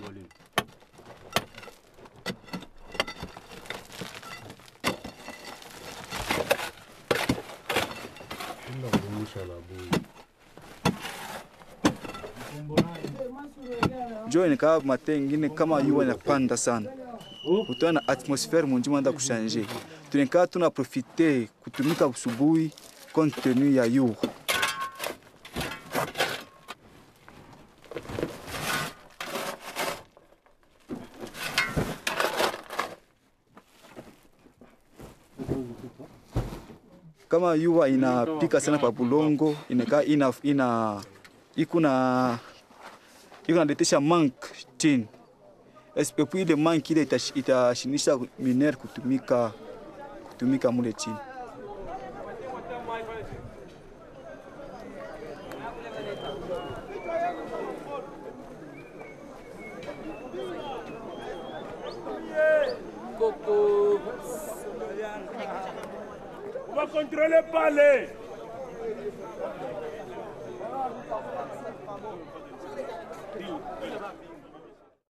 udongo lini? jo inakaa mate ingine kama yua inapanda sana kutana na atmosfere munjima anda kushanje tunekaa tuna profite kutumika usubuhi compte tenu ya yua kama yua inapika sana pa bulongo inakaa ina, ina ikuna iko naletisha mank chini espepui ile mank ile itash- itashinisha miner kutumika kutumika mule chini On va contrôler pas les.